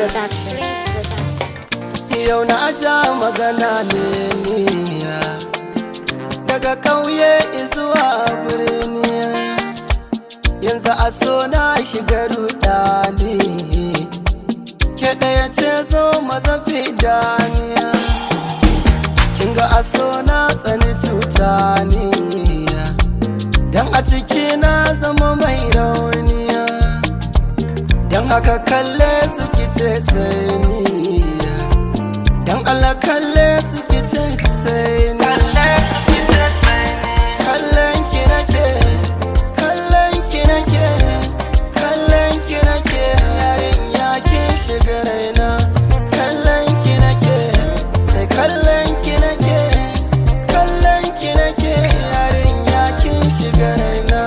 Production. Yau na ja magana ne niya Daga ƙauye zuwa birni Yanzu a so na shiga rudani Ke ɗaya ce zo mazafi daniya Kinga a so na tsani cuta niya Dan a ciki na zama mai rauniya Dan haka kalle su kice sai niya Dan Allah kalle su kice sai ni Kallon ki nake Kallon ki nake Kallon ki nake Yarinya kin shiga raina Kallon ki nake Sai kallon ki nake Kallon ki nake Yarinya kin shiga raina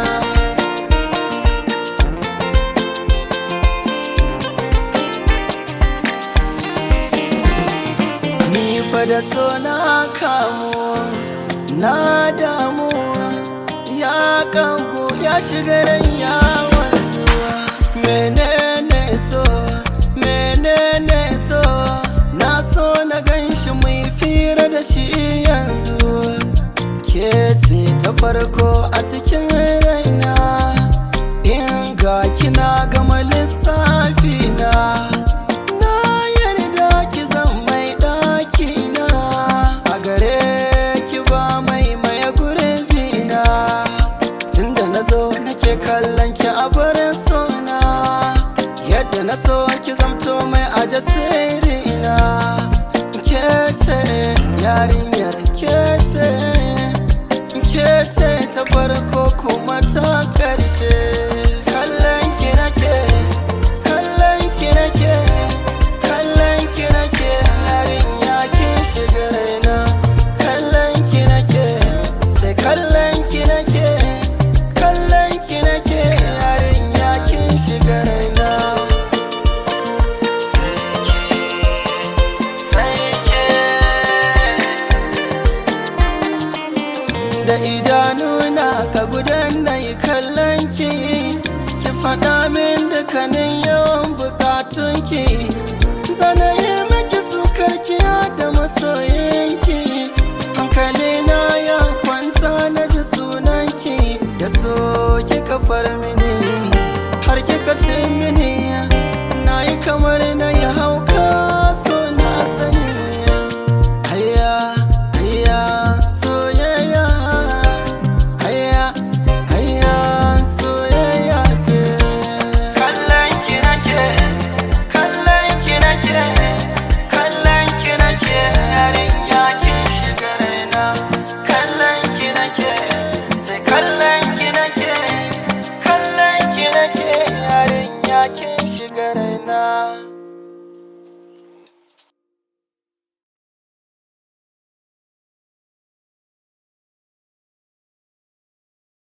Ni fa da so na kamu na damu ya kanku ya shiga ran yawon zuwa menene so menene so na so na ganshi mai fira da shi yanzu ke ce ta farko a cikin raina in ga kina gama lissafi na na yarda ki zan mai ɗaki na a gare ki ba mai maye gurbi na tunda na zo nake kallon ki a barin sona yadda na so ki zamto mai aje sirri na ke ce yarinyar ke ce ke ce ta farko kuma ta ƙarshe kallon ki nake kallon ki nake kallon ki nake yarinya kin shiga raina kallon ki nake sai kallon ki nake kallon ki nake yarinya kin shiga raina da idanuna ka gudan na yi kallon ki ki faɗa min dukkanin yawan bukatunki